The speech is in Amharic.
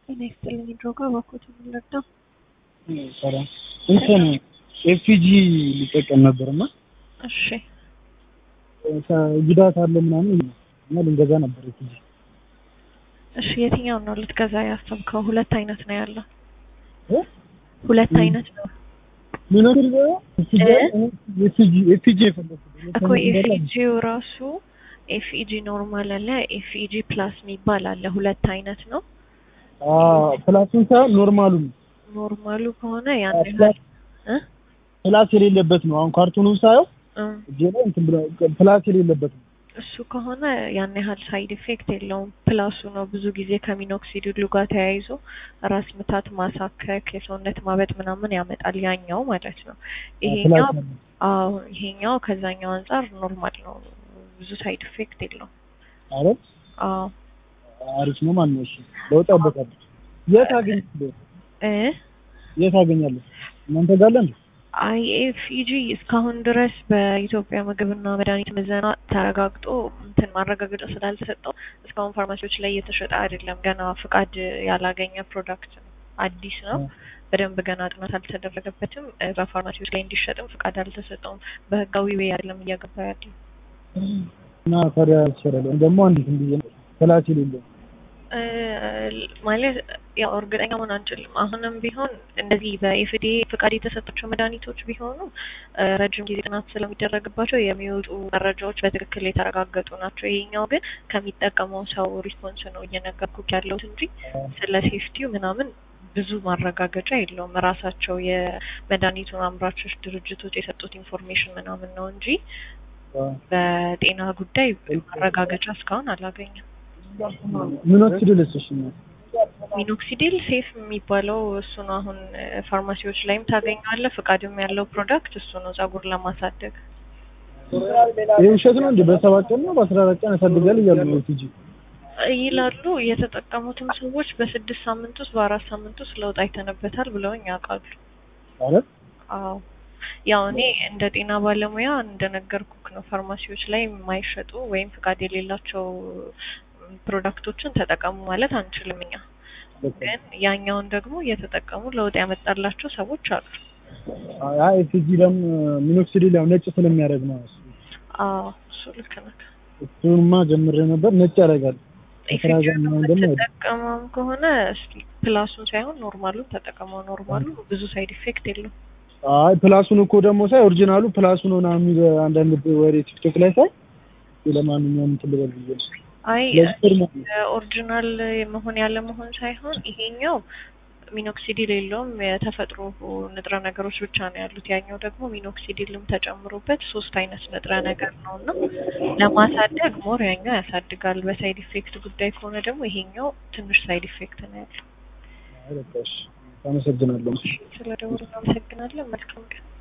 ጤና ይስጥልኝ ድሮጋ እባክዎት የምንረዳ ሰላም እንትን ኤፍጂ ሊጠቀም ነበር እና እሺ ጉዳት አለ ምናምን እና ልንገዛ ነበር ኤፍጂ እሺ የትኛውን ነው ልትገዛ ያሰብከው ሁለት አይነት ነው ያለው ሁለት አይነት ነው ሚኖር ኤፍጂ ኤፍጂ የፈለኩት እኮ ኤፍኢጂው ራሱ ኤፍኢጂ ኖርማል አለ ኤፍኢጂ ፕላስ የሚባል አለ ሁለት አይነት ነው ፕላሱን ሳይሆን ኖርማሉን ኖርማሉ ከሆነ ያን ያህል እ ፕላስ የሌለበት ነው። አሁን ካርቱኑን ሳየው እ እጄ ላይ እንትን ብሎ ፕላስ የሌለበት ነው። እሱ ከሆነ ያን ያህል ሳይድ ኢፌክት የለውም። ፕላሱ ነው ብዙ ጊዜ ከሚኖክሲዲሉ ጋር ተያይዞ ራስ ምታት፣ ማሳከክ፣ የሰውነት ማበጥ ምናምን ያመጣል ያኛው ማለት ነው። ይሄኛው ፕላስ ነው። አዎ ይሄኛው ከዛኛው አንጻር ኖርማል ነው። ብዙ ሳይድ ኢፌክት የለውም። አረ አዎ አሪፍ ነው ማለት ነው። እሺ ለውጣበታል። የት አገኛለሁ? እ የት አገኛለሁ? እናንተ ጋር አለ እንዴ? አይኤፍኢጂ እስካሁን ድረስ በኢትዮጵያ ምግብና መድኃኒት ምዘና ተረጋግጦ እንትን ማረጋገጫ ስላልተሰጠው እስካሁን ፋርማሲዎች ላይ እየተሸጠ አይደለም። ገና ፍቃድ ያላገኘ ፕሮዳክት ነው። አዲስ ነው። በደንብ ገና ጥናት አልተደረገበትም። እ በፋርማሲዎች ላይ እንዲሸጥም ፍቃድ አልተሰጠውም። በህጋዊ ወይ አይደለም እያገባ ያለው። እና ታዲያ ይችላል ደግሞ አንዲት እንዲህ ፕላስ የሌለው እ ማለት ያው እርግጠኛ መሆን አንችልም። አሁንም ቢሆን እንደዚህ በኤፍዲኤ ፍቃድ የተሰጣቸው መድኃኒቶች ቢሆኑ እ ረጅም ጊዜ ጥናት ስለሚደረግባቸው የሚወጡ መረጃዎች በትክክል የተረጋገጡ ናቸው። ይሄኛው ግን ከሚጠቀመው ሰው ሪስፖንስ ነው እየነገርኩክ ያለሁት እንጂ ስለ ሴፍቲው ምናምን ብዙ ማረጋገጫ የለውም። ራሳቸው የመድኃኒቱን አምራቾች ድርጅቶች የሰጡት ኢንፎርሜሽን ምናምን ነው እንጂ በጤና ጉዳይ ማረጋገጫ እስካሁን አላገኘም። ሚኖክሲዲልስ እሺ ሚኖክሲዲል ሴፍ የሚባለው እሱ ነው። አሁን እ ፋርማሲዎች ላይም ታገኘዋለህ። ፍቃድም ያለው ፕሮዳክት እሱ ነው፣ ጸጉር ለማሳደግ ይህ ውሸት ነው እንዴ? በሰባት ቀን ነው በአስራ አራት ቀን ያሳድጋል እያሉ ነው ኤፍጂ ይላሉ። የተጠቀሙትም ሰዎች በስድስት ሳምንት ውስጥ በአራት ሳምንት ውስጥ ለውጥ አይተንበታል ብለውኝ ያውቃሉ። አረ አዎ ያው እኔ እንደ ጤና ባለሙያ እንደነገርኩክ ነው። ፋርማሲዎች ላይ የማይሸጡ ወይም ፍቃድ የሌላቸው ፕሮዳክቶችን ተጠቀሙ ማለት አንችልም እኛ። ግን ያኛውን ደግሞ እየተጠቀሙ ለውጥ ያመጣላቸው ሰዎች አሉ። አይ ኤፍጂ ደግሞ ሚኖክሲዲል ያው ነጭ ስለሚያደርግ ነው እሱ አዎ እሱ ልክ ነህ። እሱንማ ጀምሬ ነበር ነጭ ያደርጋል። ከስራ ጋር ምናምን ደግሞ ተጠቀመም ከሆነ እስኪ ፕላሱን ሳይሆን ኖርማሉን ተጠቀመው። ኖርማሉ ብዙ ሳይድ ኢፌክት የለውም። አይ ፕላሱን እኮ ደግሞ ሳይ ኦሪጂናሉ ፕላሱ ነው ምናምን የሚል አንዳንድ ወሬ ቲክቶክ ላይ ሳይ ለማንኛውም እንትን ልበል ብዬ ነው። አይ ለስር ነው ኦሪጂናል መሆን ያለ መሆን ሳይሆን ይሄኛው ሚኖክሲዲል የለውም የተፈጥሮ ንጥረ ነገሮች ብቻ ነው ያሉት። ያኛው ደግሞ ሚኖክሲዲልም ተጨምሮበት ሶስት አይነት ንጥረ ነገር ነው እና ለማሳደግ ሞር ያኛው ያሳድጋል። በሳይድ ኢፌክት ጉዳይ ከሆነ ደግሞ ይሄኛው ትንሽ ሳይድ ኢፌክት ነው ያለው። አይ በቃ እሺ አመሰግናለሁ። ስለ ደውሉ እናመሰግናለን። መልካም ቀን።